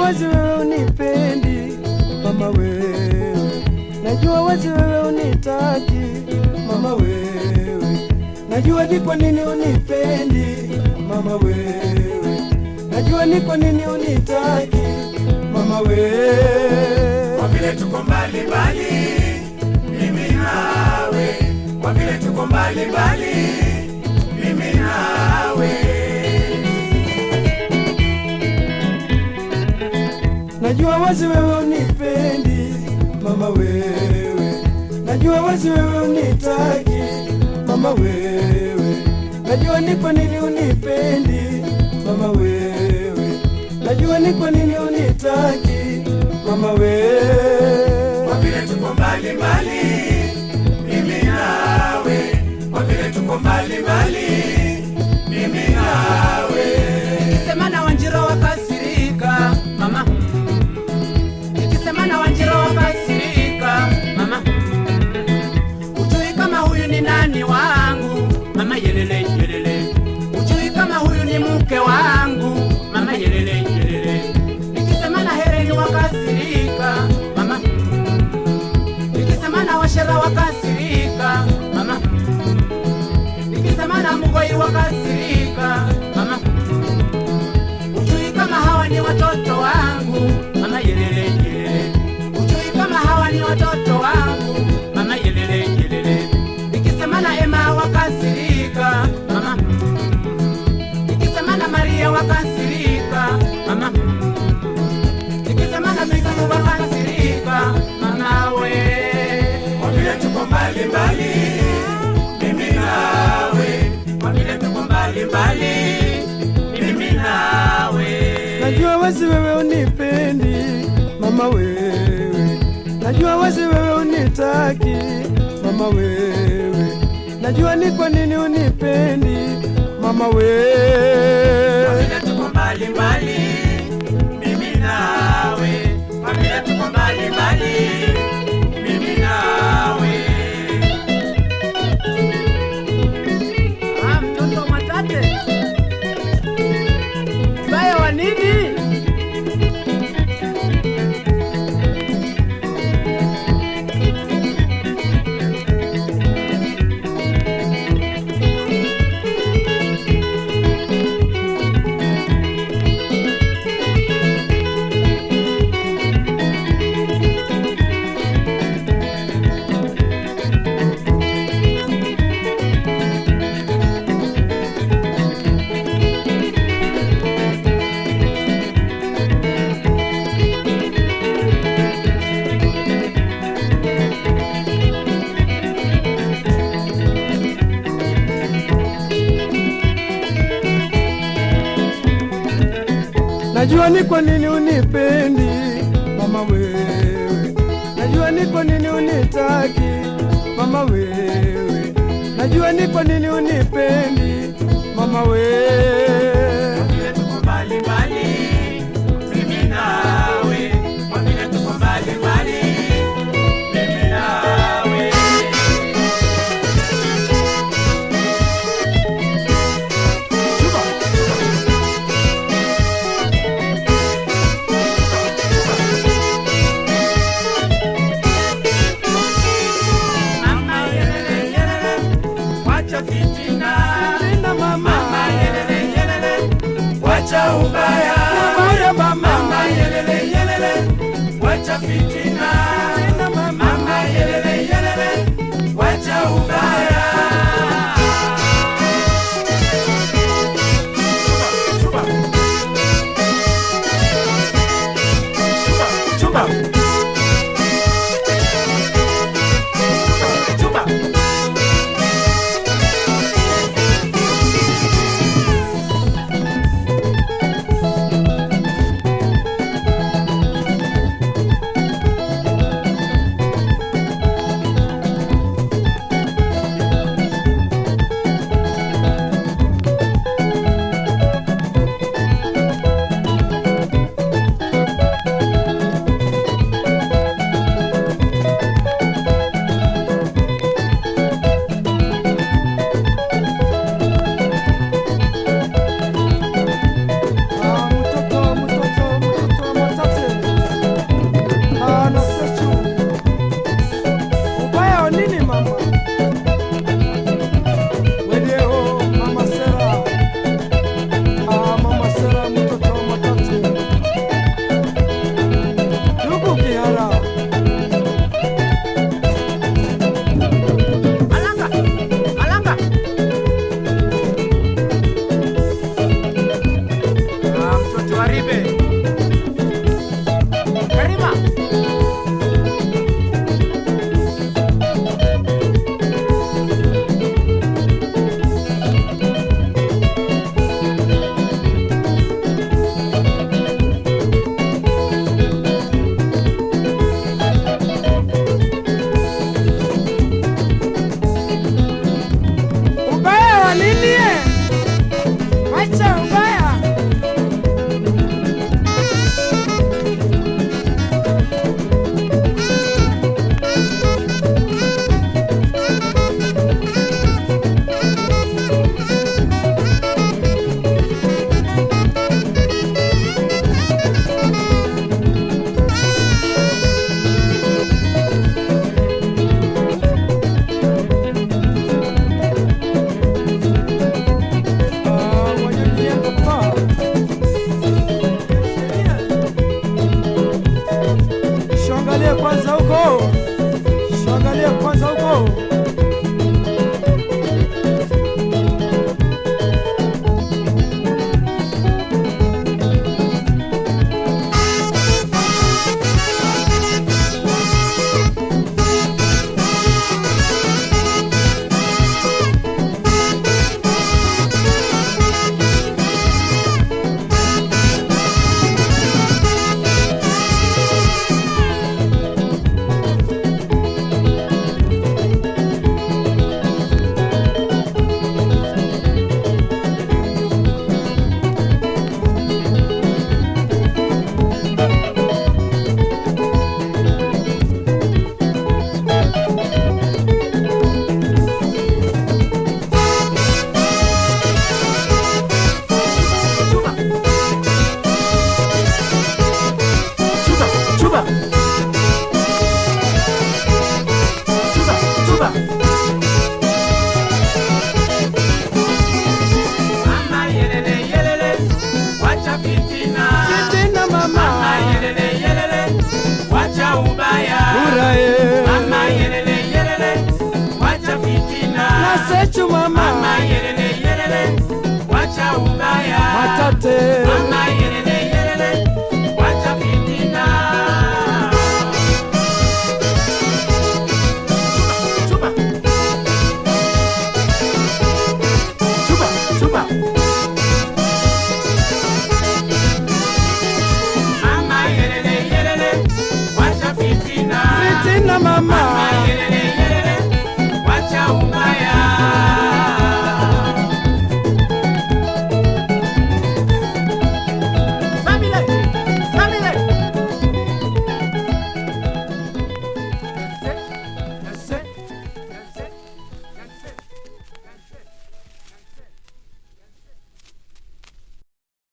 wazi wewe unipendi mama wewe, najua wazi wewe unitaki mama wewe, najua ni kwa nini unipendi mama wewe, najua ni kwa nini unitaki mama wewe. Kwa vile tuko mbali mbali, mimi nawe, kwa vile tuko mbali mbali, mimi nawe. Najua wazi wewe unipendi mama wewe, najua wazi wewe unitaki mama wewe, najua ni kwa nini unipendi mama wewe, najua ni kwa nini unitaki mama wewe. Kwa vile tuko mbali mbali, mimi nawe, kwa vile tuko mbali mbali, mimi nawe. Nikisema na Wanjiro wakasirika mama, nikisema na Wanjiro wakasirika mama, ujui kama huyu ni nani wangu mama, yelele yelele, ujui kama huyu ni mke wangu mama, yelele yelele, nikisema na Hereni wakasirika mama, nikisema na Washera wakasirika mama, nikisema na Mugoi wakasirika mama Ujui kama hawa ni watoto wangu mama yelele yelele. Ujui kama hawa ni watoto wangu mama yelele yelele. Nikisema na Emma wakasirika mama. Nikisema na Maria wakasirika mama. Nikisema na Mikamu wakasirika mama we. Kwa vile tuko mbali mbali, mimi nawe, kwa vile tuko mbali mbali, mimi nawe. Najua wazi wewe unipendi mama wewe, najua wazi wewe unitaki mama wewe, najua ni kwa nini unipendi mama Kwa wewe. vile tuko mbali mbali, mimi nawe, kwa vile tuko mbali mbali, mimi nawe. Ah, mtoto mwatate. Mbaya wa nini? Najua ni kwa nini unipendi mama wewe, najua ni kwa nini unitaki mama wewe, najua ni kwa nini unipendi mama wewe. Kwa vile tuko mbali mbali, mimi nawe, kwa vile tuko mbali mbali, mimi nawe. Mama yelele yelele, wacha fitina. Tena mama, Mama yelele yelele, wacha ubaya.